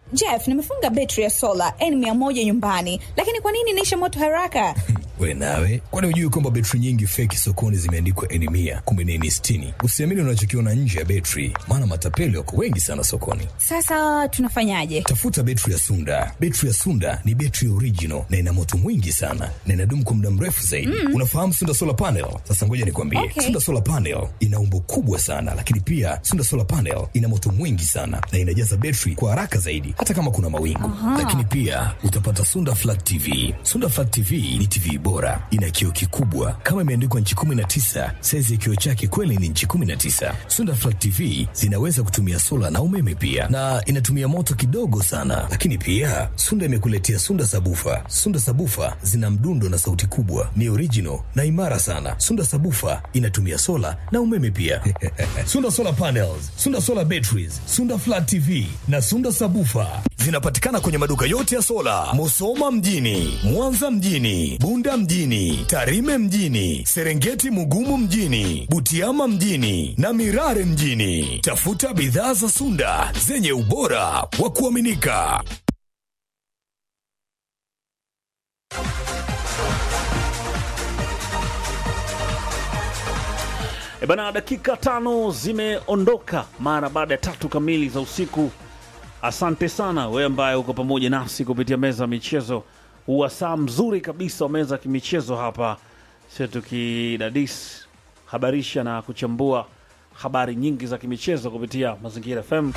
Jeff, nimefunga betri ya sola N100 nyumbani, lakini kwa nini inaisha moto haraka? We nawe, kwani hujui kwamba betri nyingi feki sokoni zimeandikwa N mia kumbe ni N sitini? Usiamini unachokiona nje ya betri, maana matapeli wako wengi sana sokoni. Sasa tunafanyaje? Tafuta betri ya Sunda. Betri ya Sunda ni betri original na ina moto mwingi sana na inadumu kwa muda mrefu zaidi. Mm. Unafahamu Sunda solar panel? Sasa ngoja nikwambie, Okay. Sunda solar panel ina umbo kubwa sana, lakini pia Sunda solar panel ina moto mwingi sana na inajaza betri kwa haraka zaidi, hata kama kuna mawingu. Lakini pia utapata Sunda flat TV. Sunda flat TV ni TV bora, ina kioo kikubwa kama imeandikwa nchi 19. Saizi ya kioo chake kweli ni nchi 19. Sunda flat TV zinaweza kutumia sola na umeme pia, na inatumia moto kidogo sana. Lakini pia Sunda imekuletea Sunda sabufa. Sunda sabufa zina mdundo na sauti kubwa, ni original na imara sana. Sunda sabufa inatumia sola na umeme pia. Sunda solar panels, Sunda solar batteries, Sunda flat TV na Sunda sabufa zinapatikana kwenye maduka yote ya sola, Musoma mjini, Mwanza mjini, Bunda mjini, Tarime mjini, Serengeti Mugumu mjini, Butiama mjini na Mirare mjini. Tafuta bidhaa za Sunda zenye ubora wa kuaminika. E bana, dakika tano zimeondoka mara baada ya tatu kamili za usiku. Asante sana wewe ambaye uko pamoja nasi kupitia meza ya michezo, huwa saa mzuri kabisa wa meza ya kimichezo hapa, sio tukidadis habarisha na kuchambua habari nyingi za kimichezo kupitia Mazingira FM.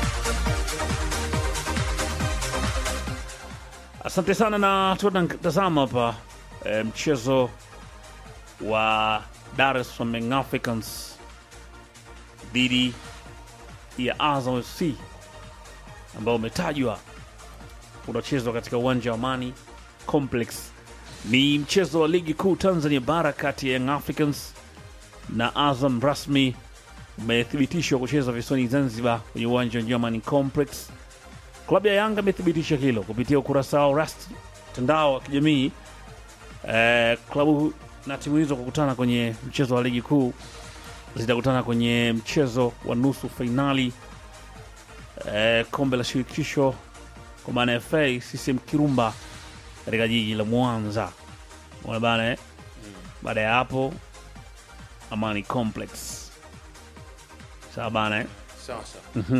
Asante sana na tunatazama hapa e, mchezo wa Dar es Salaam Young Africans dhidi ya Azam FC ambao umetajwa unachezwa katika uwanja wa Amani Complex. Ni mchezo wa ligi kuu Tanzania bara kati ya Young Africans na Azam, rasmi umethibitishwa kucheza visiwani Zanzibar kwenye uwanja wa Amani Complex. Klabu ya Yanga imethibitisha hilo kupitia ukurasa wao rasmi mtandao wa kijamii. Eh, klabu na timu hizo kukutana kwenye mchezo wa ligi kuu zitakutana kwenye mchezo wa nusu fainali eh, kombe la shirikisho kwa maana ya FA CCM Kirumba katika jiji la Mwanza. Unaona bana eh? Baada ya hapo Amani Complex. Sawa bana eh? Sawa sawa.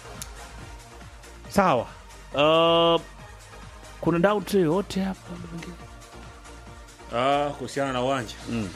Sawa. Uh, kuna doubt yoyote hapa labda pengine? Ah, kuhusiana na uwanja Mm.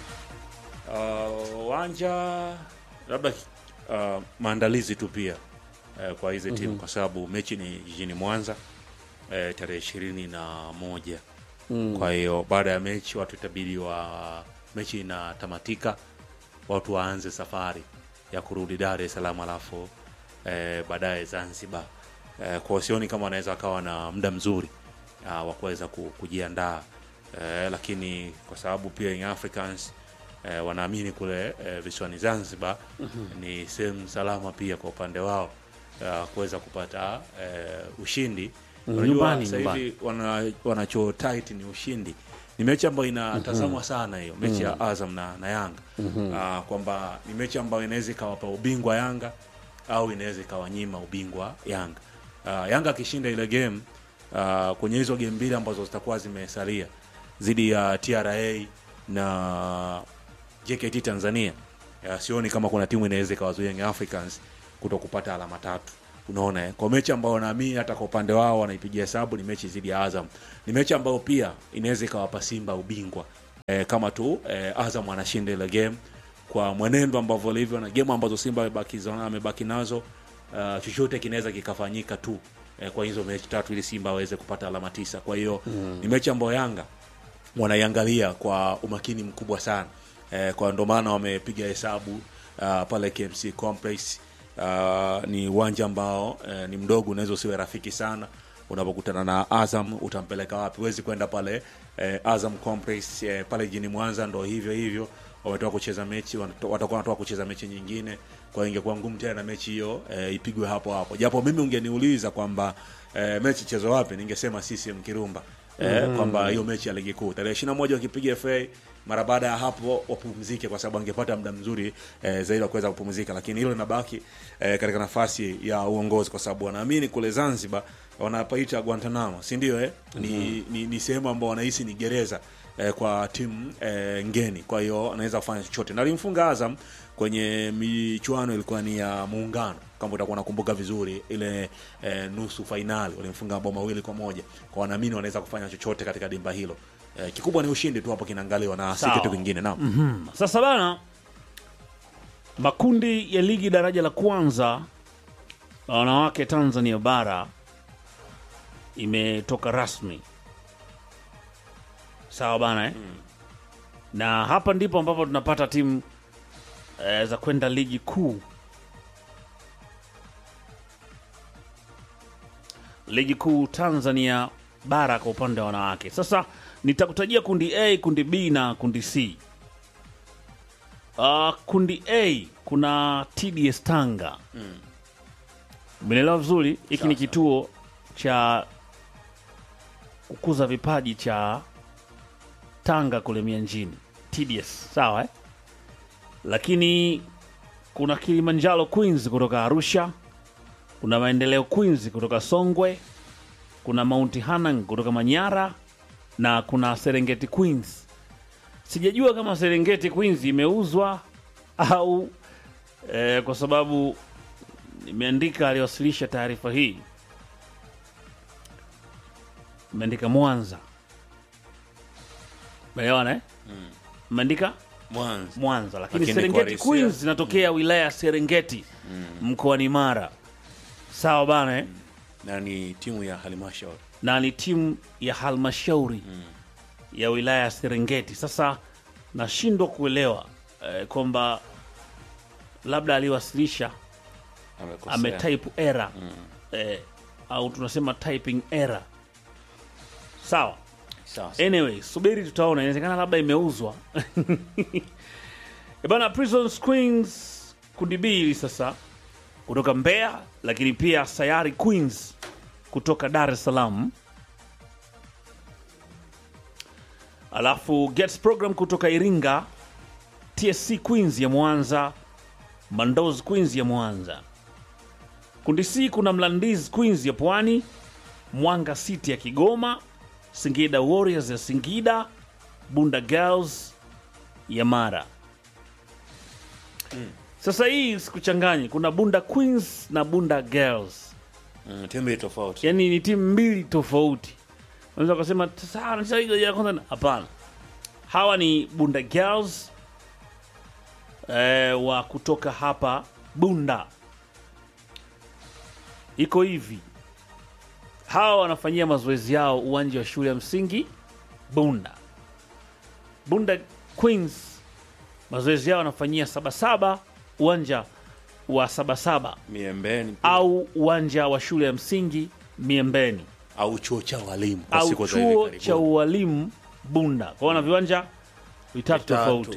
Ah, uwanja labda ah, maandalizi tu pia eh, kwa hizi timu kwa sababu mechi ni jijini Mwanza eh, tarehe ishirini na moja kwa hiyo baada ya mechi watu itabidi wa mechi inatamatika watu waanze safari ya kurudi Dar es Salaam alafu eh, baadaye Zanzibar eh, kwa sioni kama wanaweza wakawa na muda mzuri ah, wa kuweza ku- kujiandaa eh, lakini kwa sababu pia Young Africans eh, wanaamini kule eh, visiwani Zanzibar ni sehemu salama pia kwa upande wao uh, kuweza kupata eh, ushindi. Unajua nyumbani, sasa nyumbani. hivi wana, wanacho tight ni ushindi. Ni mechi ambayo inatazamwa sana hiyo mechi ya Azam na, na Yanga Ah, kwamba ni mechi ambayo inaweza ikawapa ubingwa Yanga au inaweza ikawanyima ubingwa Yanga. Ah, Yanga akishinda ile game ah, kwenye hizo game mbili ambazo zitakuwa zimesalia dhidi ya TRA na JKT Tanzania ya, sioni kama kuna timu inaweza ikawazuia Young Africans kuto kupata alama tatu. Unaona eh? Kwa mechi ambayo naamini hata kwa upande wao wanaipigia hesabu ni mechi dhidi ya Azam. Ni mechi ambayo pia inaweza ikawapa Simba ubingwa eh, kama tu eh, Azam anashinda ile game kwa mwenendo ambavyo ilivyo na game ambazo Simba amebaki zona- amebaki nazo uh, chochote kinaweza kikafanyika tu eh, kwa hizo mechi tatu ili Simba aweze kupata alama tisa. Kwa hiyo ni mechi ambayo Yanga wanaiangalia kwa umakini mkubwa sana eh, kwa ndo maana wamepiga hesabu uh, pale KMC Complex uh, ni uwanja ambao eh, ni mdogo, unaweza usiwe rafiki sana unapokutana na Azam utampeleka wapi? Huwezi kwenda pale eh, Azam Complex eh, pale jijini Mwanza, ndo hivyo hivyo wametoka kucheza mechi, wanato- watakuwa wanatoka kucheza mechi nyingine, kwa hiyo ingekuwa ngumu tena na mechi hiyo eh, ipigwe hapo hapo, japo mimi ungeniuliza kwamba eh, mechi chezo wapi, ningesema CCM Kirumba eh, kwamba hiyo mechi ya ligi kuu tarehe ishirini na moja wakipiga FA mara baada ya hapo wapumzike kwa sababu angepata muda mzuri eh, zaidi wa kuweza kupumzika lakini hilo linabaki eh, katika nafasi ya uongozi kwa sababu wanaamini kule Zanzibar wanapaita Guantanamo si ndio eh? ni, ni, ni sehemu ambao wanahisi ni gereza eh, kwa timu eh, ngeni kwa hiyo anaweza kufanya chochote na alimfunga Azam kwenye michuano ilikuwa ni ya muungano kama utakuwa unakumbuka vizuri ile eh, nusu fainali walimfunga mabao mawili kwa moja kwa wanaamini wanaweza kufanya chochote katika dimba hilo eh, kikubwa ni ushindi tu hapo kinaangaliwa na si Sawa. kitu kingine naam Sasa bana, makundi ya ligi daraja la kwanza la wanawake Tanzania bara imetoka rasmi, sawa bana eh? na hapa ndipo ambapo tunapata timu eh, za kwenda ligi kuu, ligi kuu Tanzania bara kwa upande wa wanawake. Sasa nitakutajia kundi A, kundi B na kundi C. Uh, kundi A kuna TDS Tanga. Umeelewa vizuri? Hiki ni kituo cha kukuza vipaji cha Tanga kule Mianjini, TDS, sawa eh? Lakini kuna Kilimanjaro Queens kutoka Arusha, kuna Maendeleo Queens kutoka Songwe, kuna Mount Hanang kutoka Manyara na kuna Serengeti Queens sijajua kama Serengeti Queens imeuzwa au eh, kwa sababu imeandika aliwasilisha taarifa hii imeandika Mwanza, umeelewana eh? Imeandika Mwanza Mwanza, lakini Lakini Serengeti kwa Queens Risia- zinatokea wilaya ya Serengeti mkoani Mara, sawa bana eh? na ni timu ya halmashauri na ni timu ya halmashauri ya wilaya ya Serengeti. Sasa nashindwa kuelewa eh, kwamba labda aliwasilisha amekosea ametype error eh, au tunasema typing error. Sawa, sawa anyway, subiri tutaona, inawezekana labda imeuzwa Eh bana. Prisons Queens kundi B hili sasa kutoka Mbeya, lakini pia Sayari Queens kutoka Dar es Salaam, alafu Gets Program kutoka Iringa, TSC Queens ya Mwanza, Mandoz Queens ya Mwanza. Kundi C kuna Mlandizi Queens ya Pwani, Mwanga City ya Kigoma, Singida Warriors ya Singida, Bunda Girls ya Mara. Sasa hii sikuchanganyi, kuna Bunda Queens na Bunda Girls, mm, timu mbili tofauti yaani ni timu mbili tofauti. Unaweza ukasema "Sasa, anacheza ligi ya kwanza. Hapana, hawa ni Bunda Girls eh, wa kutoka hapa Bunda. Iko hivi, hawa wanafanyia mazoezi yao uwanja wa shule ya msingi Bunda. Bunda Queens mazoezi yao wanafanyia Sabasaba, uwanja wa Sabasaba miembeni pia. au uwanja wa shule ya msingi Miembeni au chuo cha walimu kwa au siku za hivi chuo karibuni. cha ualimu Bunda. Kwa hiyo na viwanja vitatu Vitatu. tofauti.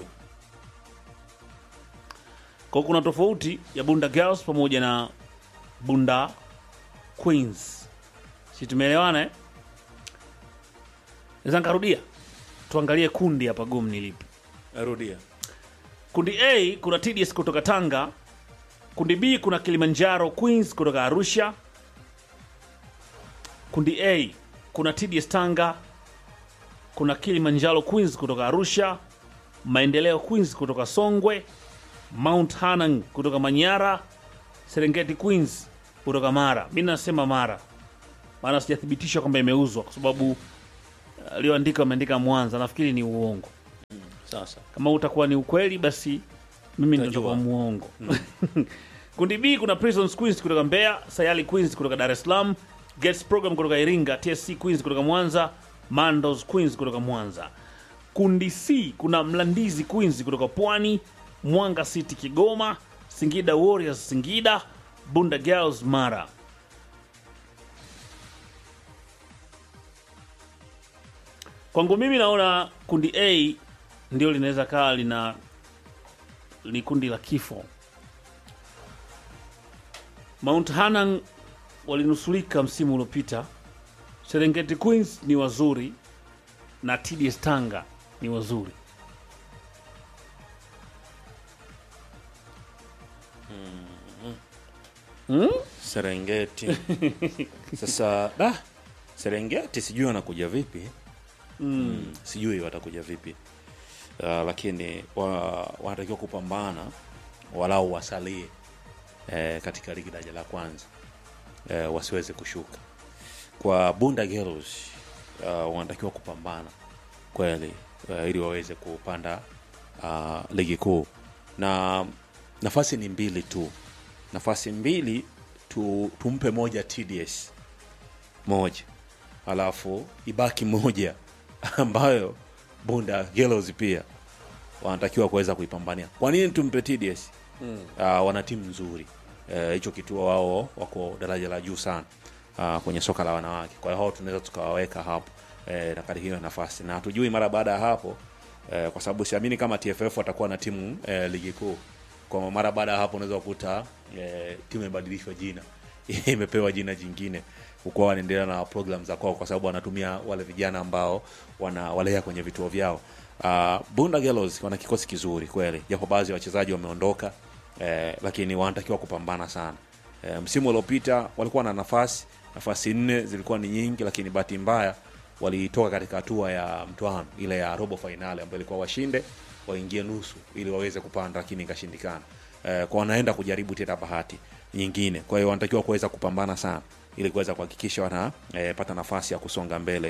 Kwa hiyo kuna tofauti ya Bunda Girls pamoja na Bunda Queens. Si tumeelewana eh? Naweza nikarudia, tuangalie kundi hapa gumu ni lipi. Rudia. Kundi A kuna TDS kutoka Tanga. Kundi B kuna Kilimanjaro Queens kutoka Arusha. Kundi A kuna TDS Tanga, kuna Kilimanjaro Queens kutoka Arusha, Maendeleo Queens kutoka Songwe, Mount Hanang kutoka Manyara, Serengeti Queens kutoka Mara. Mi nasema Mara, maana sijathibitisha kwamba imeuzwa kwa sababu aliyoandika ameandika Mwanza, nafikiri ni uongo. Sasa Kama utakuwa ni ukweli, basi mimi ndo Utajua. nitakuwa muongo. Kundi B kuna Prisons Queens kutoka Mbeya, Sayali Queens kutoka Dar es Salaam, Gets Program kutoka Iringa, TSC Queens kutoka Mwanza, Mandos Queens kutoka Mwanza. Kundi C kuna Mlandizi Queens kutoka Pwani, Mwanga City Kigoma, Singida Warriors Singida, Bunda Girls Mara. Kwangu mimi naona kundi A ndio linaweza kawa lina ni kundi la kifo. Mount Hanang walinusulika msimu uliopita. Serengeti Queens ni wazuri na TDS Tanga ni wazuri. Serengeti. Sasa da Serengeti sijui wanakuja vipi mm. sijui watakuja vipi uh, lakini wa, wanatakiwa kupambana walau wasalie eh, katika ligi daraja la kwanza eh, wasiweze kushuka kwa Bunda Girls uh, wanatakiwa kupambana kweli uh, ili waweze kupanda uh, ligi kuu na nafasi ni mbili tu nafasi mbili tu, tumpe moja TDS moja alafu ibaki moja ambayo Bunda Girls pia wanatakiwa kuweza kuipambania. Kwa nini tumpe TDS? Mm. Uh, wana timu nzuri Eh, hicho uh, kituo wao wako daraja la juu sana uh, kwenye soka la wanawake. Kwa hiyo hao tunaweza tukawaweka hapo eh, na katika hiyo nafasi, na hatujui mara baada ya hapo eh, kwa sababu siamini kama TFF watakuwa na timu eh, ligi kuu. Kwa mara baada ya hapo unaweza kukuta eh, timu imebadilishwa jina imepewa jina jingine hukuwa wanaendelea na program za kwao, kwa sababu wanatumia wale vijana ambao wanawalea kwenye vituo vyao. Uh, Bunda Girls wana kikosi kizuri kweli, japo baadhi ya wachezaji wameondoka eh, lakini wanatakiwa kupambana sana. Eh, msimu uliopita walikuwa na nafasi nafasi nne zilikuwa ni nyingi, lakini bahati mbaya walitoka katika hatua ya mtoano ile ya robo fainali ambayo ilikuwa washinde waingie nusu ili waweze kupanda, lakini ikashindikana. Eh, kwa wanaenda kujaribu tena bahati nyingine, kwa hiyo wanatakiwa kuweza kupambana sana ili kuweza kuhakikisha wanapata eh, nafasi ya kusonga mbele.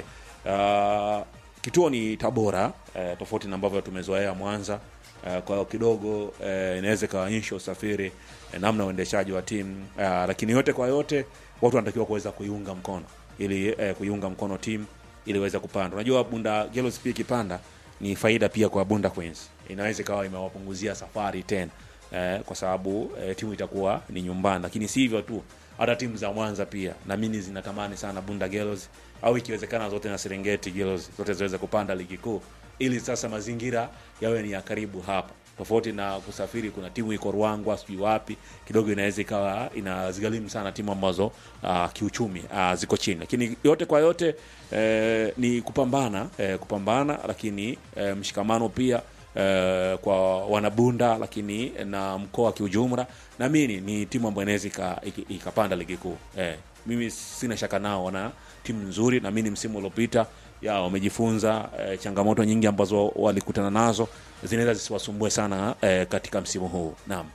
Uh, kituo ni Tabora eh, tofauti na ambavyo tumezoea Mwanza. Uh, kwa hiyo kidogo eh, inaweza ikaonyesha usafiri eh, namna uendeshaji wa timu uh, lakini yote kwa yote watu wanatakiwa kuweza kuiunga mkono ili eh, kuiunga mkono timu ili iweze kupanda. Unajua Bunda Girls pia ikipanda ni faida pia kwa Bunda Queens, inaweza ikawa imewapunguzia safari tena eh, kwa sababu eh, timu itakuwa ni nyumbani, lakini si hivyo tu hata timu za Mwanza pia na mimi zinatamani sana Bunda Girls au ikiwezekana zote na Serengeti Girls zote ziweze kupanda ligi kuu, ili sasa mazingira yawe ni ya karibu hapa, tofauti na kusafiri. Kuna timu iko Ruangwa, sijui wapi, kidogo inaweza ikawa inazigharimu sana timu ambazo uh, kiuchumi uh, ziko chini, lakini yote kwa yote eh, ni kupambana eh, kupambana, lakini eh, mshikamano pia Uh, kwa wanabunda lakini na mkoa kiujumla, naamini ni timu ambayo inaweza ikapanda ligi kuu. Eh, mimi sina shaka nao, wana timu nzuri. Naamini msimu uliopita ya wamejifunza eh, changamoto nyingi ambazo walikutana nazo zinaweza zisiwasumbue sana eh, katika msimu huu. Naam,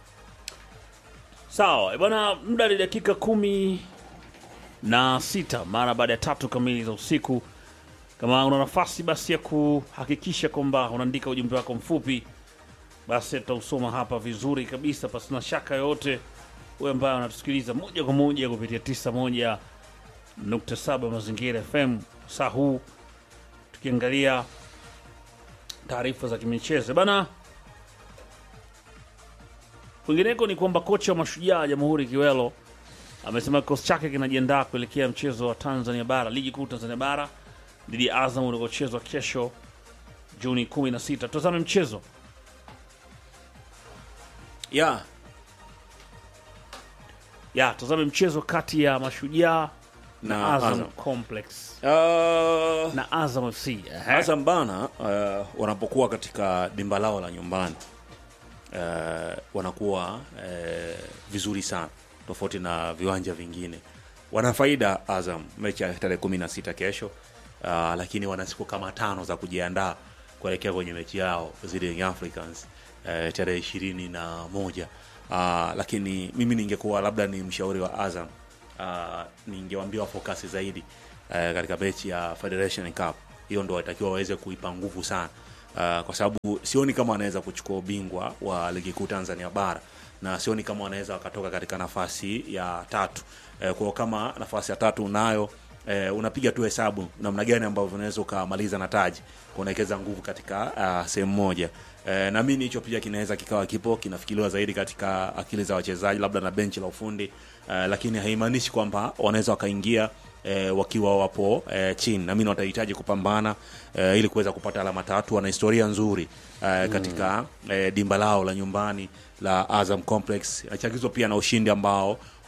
sawa bwana, muda ni dakika kumi na sita mara baada ya tatu kamili za usiku. Kama una nafasi basi ya kuhakikisha kwamba unaandika ujumbe wako mfupi, basi tutausoma hapa vizuri kabisa, pasina shaka yoyote. Wewe ambaye unatusikiliza moja kwa moja kupitia 91.7 Mazingira FM saa huu, tukiangalia taarifa za kimichezo bana. Kwingineko ni kwamba kocha wa Mashujaa Jamhuri Kiwelo amesema kikosi chake kinajiandaa kuelekea mchezo wa Tanzania Bara, ligi kuu Tanzania Bara dhidi ya Azam uliochezwa kesho Juni 16. Tutazame mchezo yeah. ya tutazame mchezo kati ya Mashujaa na, Na Azam, Azam. Complex Uh, na Azam FC. Ehe. Azam bana uh, wanapokuwa katika dimba lao la nyumbani uh, wanakuwa uh, vizuri sana tofauti na viwanja vingine. Wana faida Azam mechi ya tarehe kumi na sita kesho uh, lakini wana siku kama tano za kujiandaa kuelekea kwenye mechi yao zidi ya Young Africans uh, tarehe ishirini na moja uh, lakini mimi ningekuwa labda ni mshauri wa Azam uh, ningewambia fokasi zaidi uh, katika mechi ya Federation Cup. Hiyo ndo watakiwa waweze kuipa nguvu sana uh, kwa sababu sioni kama wanaweza kuchukua ubingwa wa ligi kuu Tanzania bara na sioni kama wanaweza wakatoka katika nafasi ya tatu. Uh, kwa hiyo kama nafasi ya tatu unayo eh, unapiga tu hesabu namna gani ambavyo unaweza ukamaliza na taji kuonekeza nguvu katika uh, sehemu moja eh, naamini hicho pia kinaweza kikawa kipo kinafikiriwa zaidi katika akili za wachezaji labda na benchi la ufundi eh, lakini haimaanishi kwamba wanaweza wakaingia eh, wakiwa wapo eh, chini naamini watahitaji kupambana eh, ili kuweza kupata alama tatu wana historia nzuri eh, katika eh, dimba lao la nyumbani la Azam Complex inachagizwa pia na ushindi ambao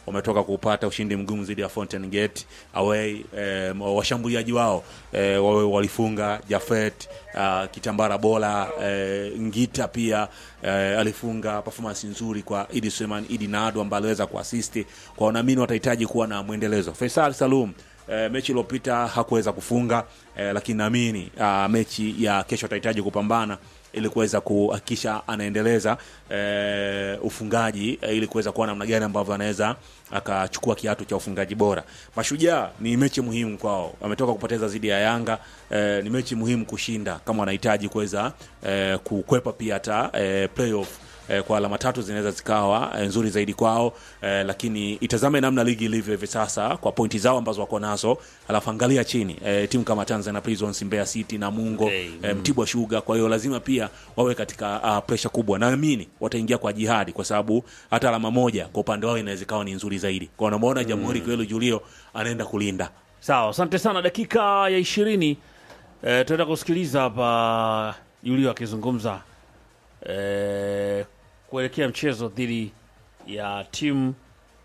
wametoka kupata ushindi mgumu dhidi ya Fountain Gate away. Eh, washambuliaji wao eh, wawe walifunga Jafet uh, Kitambara Bola eh, Ngita pia eh, alifunga performance nzuri kwa Idi Suleiman Idi Nado ambaye aliweza kuasisti kwa wanaamini watahitaji kuwa na mwendelezo. Faisal Salum eh, mechi iliyopita hakuweza kufunga eh, lakini naamini uh, mechi ya kesho atahitaji kupambana ili kuweza kuhakikisha anaendeleza eh, ufungaji eh, ili kuweza kuwa namna gani ambavyo anaweza akachukua kiatu cha ufungaji bora. Mashujaa ni mechi muhimu kwao, wametoka kupoteza dhidi ya Yanga eh, ni mechi muhimu kushinda kama wanahitaji kuweza eh, kukwepa pia hata eh, playoff eh, kwa alama tatu zinaweza zikawa eh, nzuri zaidi kwao eh, lakini itazame namna ligi ilivyo hivi sasa kwa pointi zao ambazo wako nazo, alafu angalia chini eh, timu kama Tanzania Prisons, Mbeya City na Mungo Okay, eh, Mtibwa Sugar. Kwa hiyo lazima pia wawe katika uh, pressure kubwa, naamini wataingia kwa jihadi, kwa sababu hata alama moja kwa upande wao inaweza ikawa ni nzuri zaidi. Kwa unamwona Jamhuri Kwelu Julio anaenda kulinda Sawa, asante sana. Dakika ya ishirini eh, tunaenda kusikiliza hapa Julio akizungumza eh, kuelekea mchezo dhidi ya timu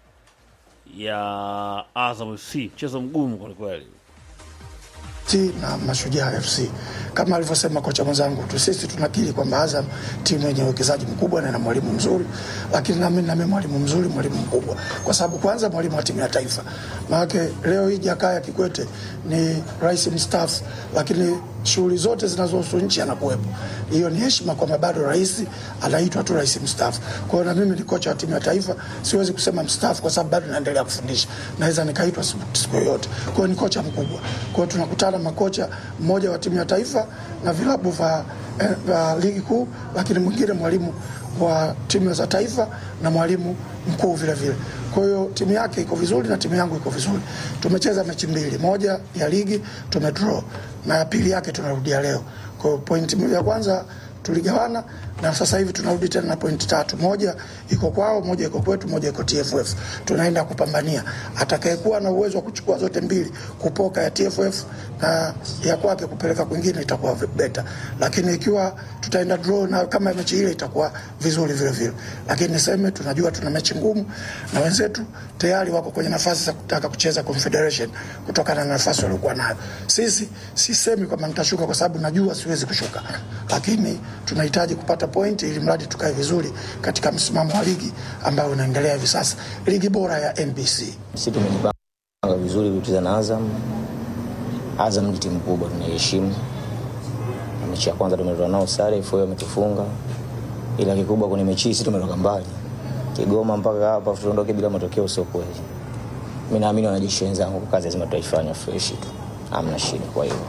ya Azam FC, mchezo mgumu kwelikweli. T na Mashujaa FC kama alivyosema kocha mwenzangu tu, sisi tunakiri kwamba Azam timu yenye uwekezaji mkubwa na ina mwalimu mzuri, lakini nami nami mwalimu mzuri, mwalimu mkubwa, kwa sababu kwanza mwalimu wa timu ya taifa. Maanake leo hii Jakaya Kikwete ni rais mstaafu, lakini shughuli zote zinazohusu nchi anakuwepo. Hiyo ni heshima kwamba bado rais anaitwa tu rais mstaafu. Kwa hiyo na mimi ni kocha wa timu ya taifa, siwezi kusema mstaafu kwa sababu bado naendelea kufundisha, naweza nikaitwa siku siku yoyote. Kwa hiyo ni kocha mkubwa. Kwa hiyo tunakutana makocha, mmoja wa timu ya taifa na vilabu vya eh, vya ligi kuu, lakini mwingine mwalimu wa timu za taifa na mwalimu mkuu vile vile. Kwa hiyo timu yake iko vizuri na timu yangu iko vizuri. Tumecheza mechi mbili, moja ya ligi tumedraw na ya pili yake tunarudia leo. Kwa hiyo pointi ya kwanza tuligawana na sasa hivi tunarudi tena na pointi tatu, moja iko kwao, moja iko kwetu, moja iko TFF. Tunaenda kupambania atakayekuwa na uwezo wa kuchukua zote mbili, kupoka ya TFF na ya kwake kupeleka kwingine, itakuwa beta, lakini ikiwa tutaenda draw na kama mechi ile itakuwa vizuri vile vile, lakini niseme tunajua tuna mechi ngumu na wenzetu tayari wako kwenye nafasi za kutaka kucheza Confederation kutokana na nafasi waliokuwa nayo. Sisi sisemi kwamba nitashuka kwa sababu najua siwezi kushuka, lakini tunahitaji kupata pointi ili mradi tukae vizuri katika msimamo wa ligi ambayo unaendelea hivi sasa, ligi bora ya NBC. Sisi tumejipanga vizuri kucheza na Azam. Azam ni timu kubwa, tunaiheshimu. Na Mechi ya kwanza tumetoka nao sare, FA wametufunga, ila kikubwa kwenye mechi hii sisi tumetoka mbali Kigoma mpaka hapa, tuondoke bila matokeo, sio kweli. Mimi naamini wanajeshi wenzangu, kazi lazima tutaifanya fresh tu, hamna shida. Kwa hiyo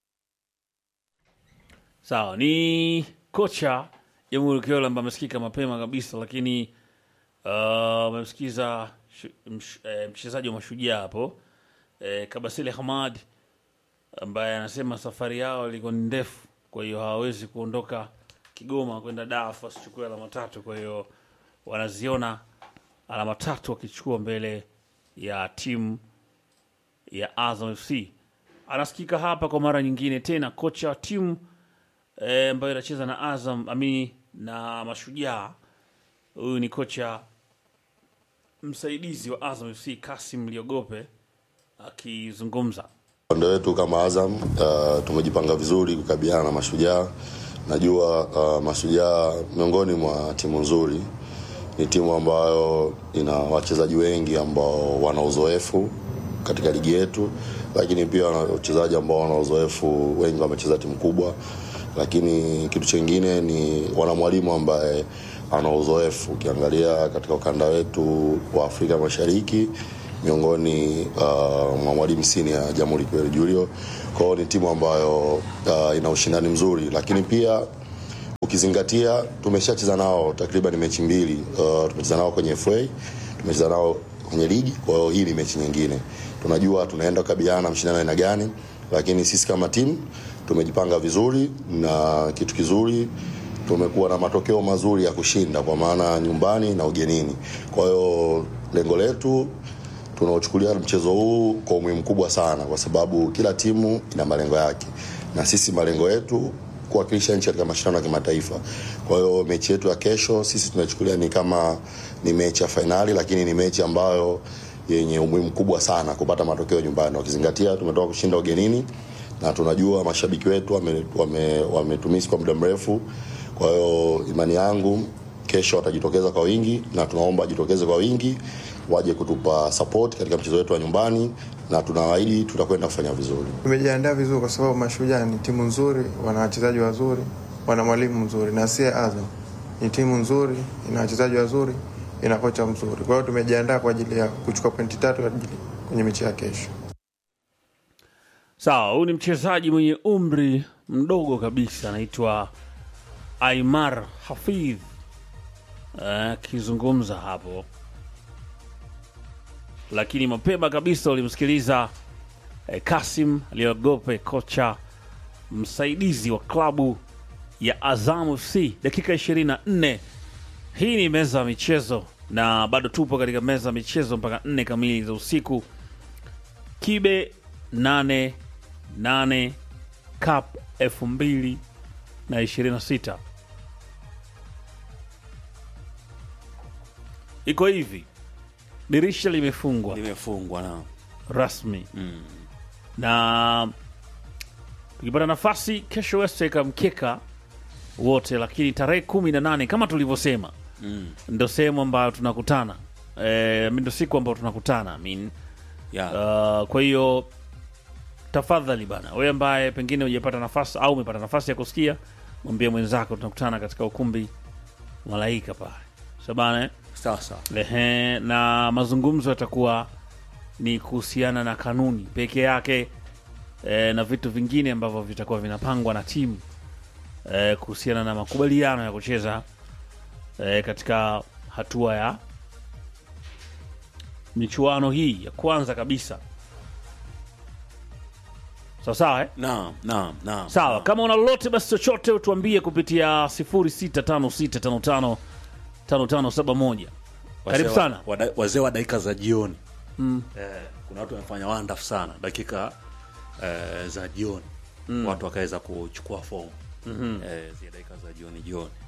Sawa, ni kocha Jamhuri Kiola ambaye amesikika mapema kabisa, lakini uh, amemsikiza shu- msh- eh, mchezaji wa Mashujaa hapo eh, Kabasile Hamad ambaye anasema safari yao ilikuwa ni ndefu, kwa hiyo hawawezi kuondoka Kigoma kwenda Dar wasichukue alama tatu. Kwa hiyo wanaziona alama tatu wakichukua mbele ya timu ya Azam FC. Anasikika hapa kwa mara nyingine tena kocha wa timu eh, ambayo inacheza na Azam amini na Mashujaa. Huyu ni kocha msaidizi wa Azam FC Kasim Liogope akizungumza. Upande wetu kama Azam uh, tumejipanga vizuri kukabiliana na Mashujaa. Najua uh, Mashujaa miongoni mwa timu nzuri, ni timu ambayo ina wachezaji wengi ambao wana uzoefu katika ligi yetu, lakini pia wana wachezaji ambao wana uzoefu, wengi wamecheza timu kubwa, lakini kitu chingine ni wana mwalimu ambaye ana uzoefu. Ukiangalia katika ukanda wetu wa Afrika Mashariki miongoni uh, mwa mwalimu sini ya Jamhuri Kweli Julio. Kwa hiyo ni timu ambayo uh, ina ushindani mzuri, lakini pia ukizingatia tumeshacheza nao takriban mechi mbili. Uh, tumecheza nao kwenye FA, tumecheza nao kwenye ligi. Kwa hiyo hii ni mechi nyingine, tunajua tunaenda kukabiliana na mshindano aina gani, lakini sisi kama timu tumejipanga vizuri na kitu kizuri tumekuwa na matokeo mazuri ya kushinda kwa maana nyumbani na ugenini. Kwa hiyo lengo letu tunaochukulia mchezo huu kwa umuhimu mkubwa sana, kwa sababu kila timu ina malengo yake, na sisi malengo yetu kuwakilisha nchi katika mashindano ya kimataifa. Kwa hiyo mechi yetu ya kesho sisi tunachukulia ni kama ni mechi ya fainali, lakini ni mechi ambayo yenye umuhimu mkubwa sana kupata matokeo nyumbani, wakizingatia tumetoka kushinda ugenini na tunajua mashabiki wetu wametumisi wame, wame kwa muda mrefu. Kwa hiyo imani yangu kesho watajitokeza kwa wingi, na tunaomba wajitokeze kwa wingi, waje kutupa support katika mchezo wetu wa nyumbani, na tunawaahidi tutakwenda kufanya vizuri. Tumejiandaa vizuri kwa sababu Mashujaa ni timu nzuri, wana wachezaji wazuri, wana mwalimu mzuri, na sie Azam ni timu nzuri, ina wachezaji wazuri, ina kocha mzuri. Kwa hiyo tumejiandaa kwa ajili ya kuchukua pointi tatu kwa ajili kwenye mechi ya kesho. Sawa, huyu ni mchezaji mwenye umri mdogo kabisa, anaitwa Aimar Hafidh akizungumza uh, hapo, lakini mapema kabisa ulimsikiliza eh, Kasim Aliogope, kocha msaidizi wa klabu ya Azam FC, dakika 24. Hii ni meza ya michezo na bado tupo katika meza ya michezo mpaka nne kamili za usiku. Kibe 8 8 Cup 2026 iko hivi, dirisha limefungwa limefungwa na rasmi na tukipata nafasi kesho West weka mkeka wote, lakini tarehe kumi na nane kama tulivyosema mm. ndo sehemu ambayo tunakutana e, ndo siku ambayo tunakutana I mean, yeah. uh, kwa hiyo tafadhali bana, wewe ambaye pengine hujapata nafasi au umepata nafasi ya kusikia, mwambie mwenzako tunakutana katika ukumbi Malaika pale sabana eh? sawa sawa Ehe, na mazungumzo yatakuwa ni kuhusiana na kanuni peke yake e, na vitu vingine ambavyo vitakuwa vinapangwa na timu e, kuhusiana na makubaliano ya kucheza e, katika hatua ya michuano hii ya kwanza kabisa. sawa sawa eh? naam naam naam sawa naam. kama una lolote basi chochote utuambie kupitia 0656555571 karibu Wazee wa- sana wada- wazee wa dakika za jioni mm. eh, kuna watu wamefanya wonderful sana dakika eh, za jioni mm. watu wakaweza kuchukua fomu mm-hmm. eh, zile dakika za jioni jioni